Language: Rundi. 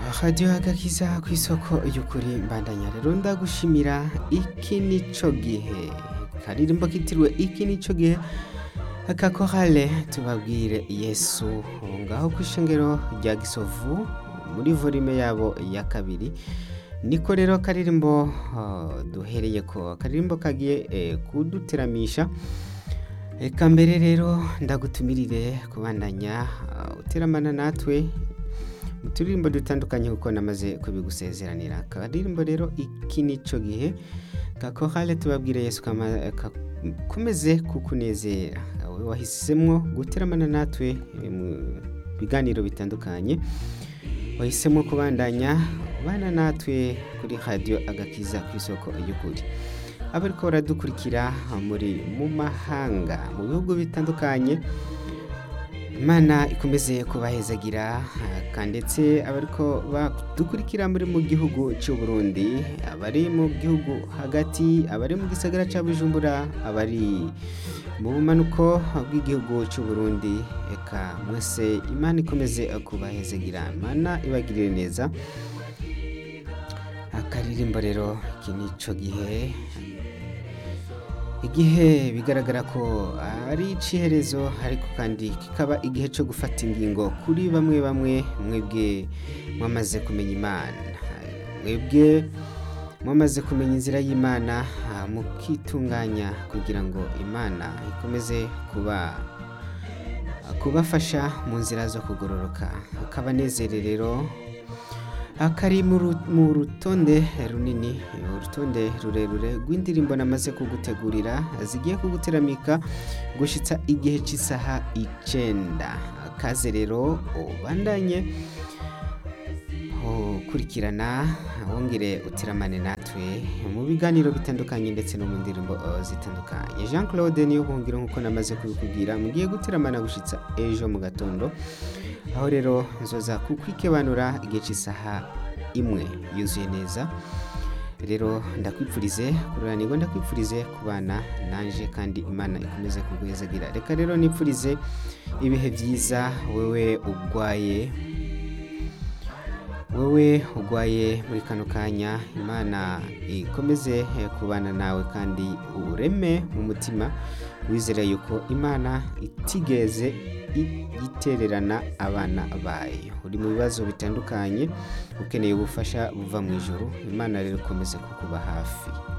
radiyo agakiza ku isoko y'ukuri mbandanya rero ndagushimira iki nico gihe karirimbo kitiriwe iki nico gihe akakorale tubabwire yesu ngaho ku ishengero rya gisovu muri volume yabo ya kabiri niko rero karirimbo uh, duhereye ko akaririmbo kagiye eh, kuduteramisha reka mbere rero ndagutumirire kubandanya uh, uteramana natwe mu turirimbo dutandukanye kuko namaze kubigusezeranira akaririmbo rero iki nico gihe gakorale tubabwire yesu kama- kakomeze kukunezera wowe wahisemwo guteramana natwe eh, mu biganiro bitandukanye wahisemo kubandanya ubana natwe kuri radiyo agakiza ku isoko y'ukuri abariko baradukurikira muri mu mahanga mu bihugu bitandukanye imana ikomeze kubahezagira ah, ndetse abariko badukurikira muri mu gihugu cy'u Burundi abari mu gihugu hagati abari mu gisagara cya Bujumbura abari mu bumanuko bw'igihugu cy'u Burundi eka mwese imana ikomeze kubahezagira imana ibagirire neza akaririmbo rero iki nico gihe igihe bigaragara ko ari iciherezo ariko kandi kikaba igihe cyo gufata ingingo kuri bamwe bamwe mwebwe mwamaze kumenya imana mwebwe mwamaze kumenya inzira y'imana ah, mukitunganya kugira ngo imana ikomeze kuba kubafasha mu nzira zo kugororoka akabanezere rero akari mu ru- mu rutonde runini urutonde rurerure rw'indirimbo namaze kugutegurira zigiye kuguteramika gushitsa igihe cy'isaha icenda kaze rero ubandanye ukurikirana wongere utiramane natwe mu biganiro bitandukanye ndetse no mu ndirimbo uh, zitandukanye jean claude niyo buhungiro nk'uko namaze kubikubwira mugiye guteramana gushitsa ejo mu gatondo aho rero nzoza kukwikebanura igihe cy'isaha imwe yuzuye neza rero ndakwipfurize kururanirwa ndakwipfurize kubana nanje kandi imana ikomeze kuguhezagira reka rero nipfurize ibihe byiza wewe ugwaye wowe ugwaye muri kano kanya imana ikomeze eh, kubana nawe kandi ureme mu mutima wizera yuko imana itigeze i- itererana abana bayo uri mu bibazo bitandukanye ukeneye ubufasha buva mu ijuru imana rero ikomeze kukuba hafi